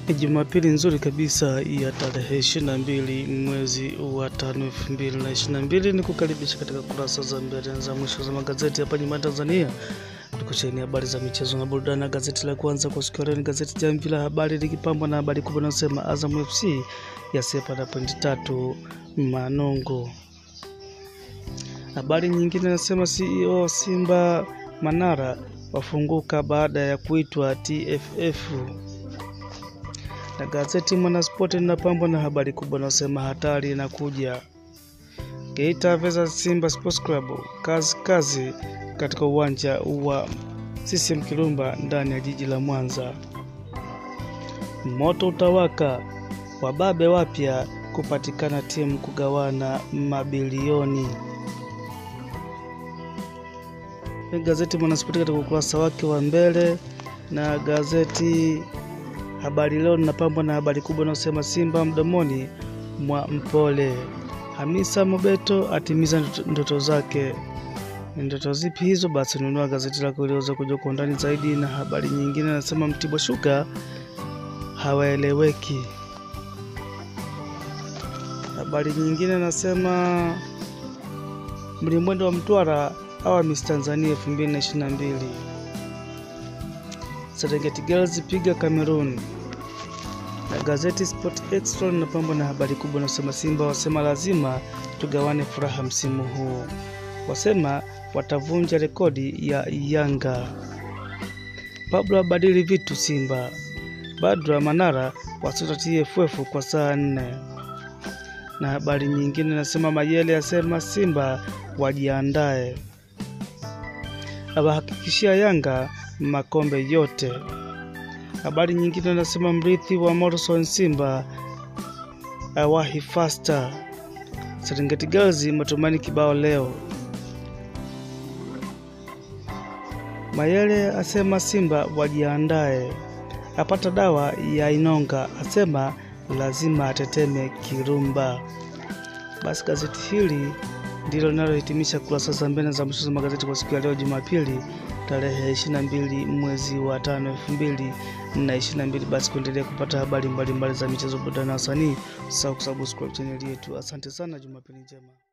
Ni Jumapili nzuri kabisa ya tarehe 22 mwezi wa tano 2022. Ni kukaribisha katika kurasa za mbele za mwisho za magazeti hapa nyumbani Tanzania. Tukusheni habari za michezo na burudani, na gazeti la kwanza kwa siku ya leo ni gazeti Jamvi la Habari likipambwa na habari kubwa inayosema Azam FC yasepa na pointi tatu Manongo. Habari nyingine inasema CEO Simba Manara wafunguka baada ya kuitwa TFF na gazeti Mwanaspoti linapambwa na habari kubwa inayosema hatari inakuja. Geita versus Simba Sports Club, kazi kazi katika uwanja wa CCM Kirumba ndani ya jiji la Mwanza. Moto utawaka, wababe wapya kupatikana, timu kugawana mabilioni. Gazeti Mwanaspoti katika ukurasa wake wa mbele na gazeti Habari Leo linapambwa na habari kubwa inayosema Simba mdomoni mwa Mpole. Hamisa Mobeto atimiza ndoto zake. Ni ndoto zipi hizo? Basi nunua gazeti lako iliweza kujua kwa undani zaidi. Na habari nyingine anasema Mtibwa Sugar hawaeleweki. Habari nyingine anasema mlimwendo wa Mtwara awa Miss Tanzania 2022 Serengeti Girls piga Cameroon. Na gazeti Sport Extra linapambwa na habari kubwa inasema Simba wasema lazima tugawane furaha msimu huu, wasema watavunja rekodi ya Yanga. Pablo abadili vitu Simba. Badra Manara wasuta TFF kwa saa nne. Na habari nyingine inasema Mayele asema Simba wajiandae, awahakikishia Yanga makombe yote. Habari nyingine anasema mrithi wa Morrison Simba awahi fasta. Serengeti Girls matumaini kibao leo. Mayele asema Simba wajiandae, apata dawa ya Inonga, asema lazima ateteme Kirumba. Basi gazeti hili ndilo linalohitimisha kurasa za mbele za mwisho za magazeti kwa siku ya leo Jumapili tarehe 22 mwezi wa tano 2022. Basi kuendelea kupata habari mbalimbali mbali za michezo, burudani na wasanii, usisahau kusubscribe chaneli yetu. Asante sana, Jumapili njema.